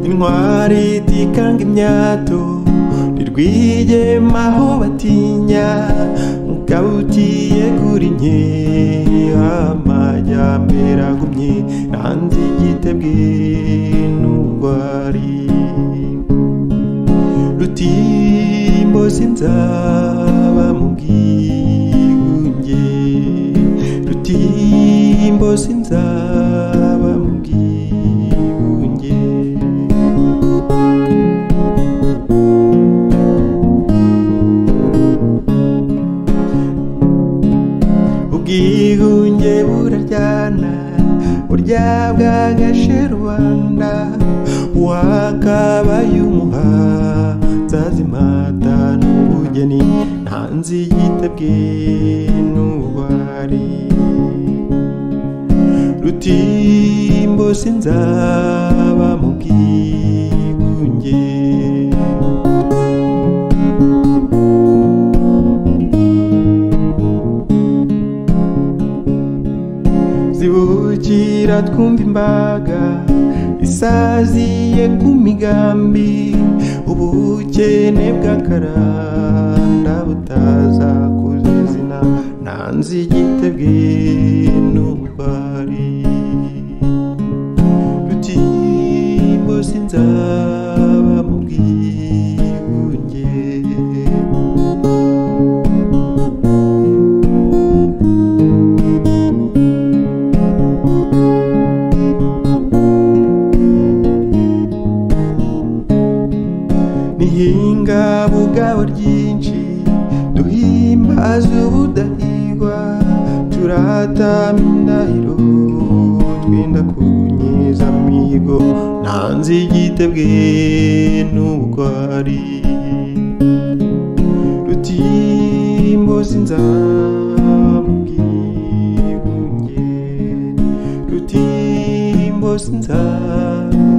intwari itikanga imyato ntirwigemaho batinya mugabo ugiye kuri nke amajyambere agumye hanze igitebwe n'ubugwari rutimbo sinzaba mu bwigunge rutimbo sinzaba mu bwigunge ubwihunge buraryana burya bwagashe rubanda wakabaye umuhanzazimata n'ubugeni ntanzi yitabwe n'ubugwari rutimbo sinzaba mu bwigunge zibukira twumva imbaga isaziye ku migambi ubukene bw'akaranda butaza kuzizina ntanze igitebwe n'ububari rutimbo sinzaba mu bwigunge nihinga bugabo ryinshi duhimbaza ubudahigwa turatama indahiro twenda kunyiza amigo ntanze igitebwe n'ubugwari rutimbo sinzaba mu bwigunge rutimbo sinzaba